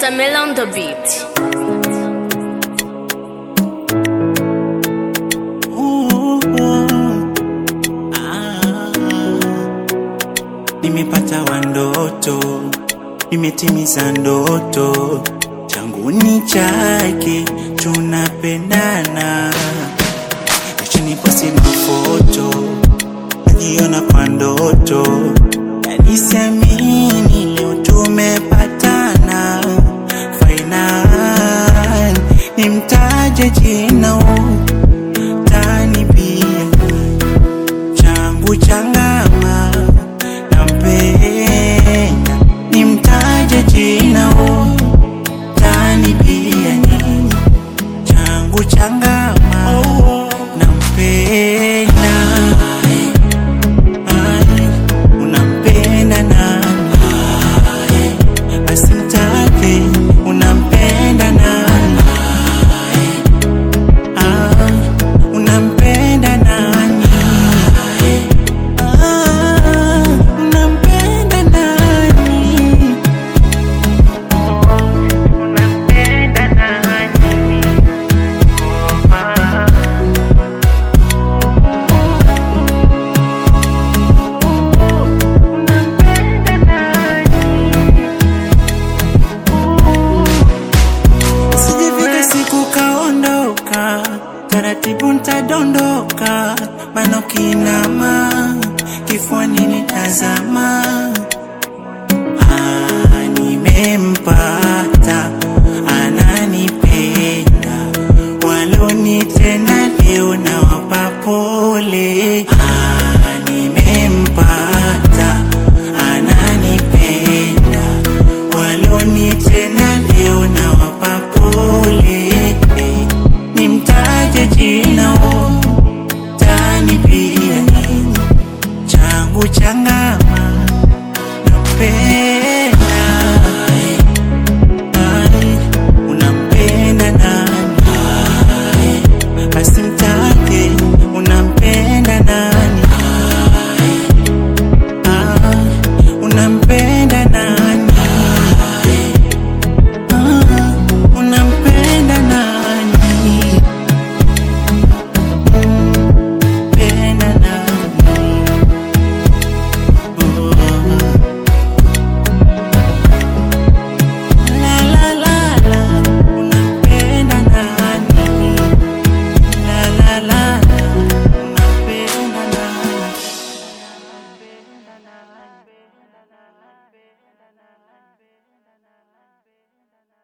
Stamel on the beat. Nimepata wandoto, nimetimiza ndoto, changu ni chake, tunapendana. Chini kwa simu foto, najiona kwa ndoto, yani siamini leo tumepatana. Final, nimtaje jina tani pia changu changama nampenda nimtaje jina o tani pia ni changu changama nampenda Ai, unampenda nani basi mtaje unampenda nani Ah, unampenda nani Ah, unampenda nani unampenda nani Sijifika siku kaondoka, taratibu ntadondoka, maana ukinama kifuani nitazama. Ah, nimempata ananipenda, walonitenda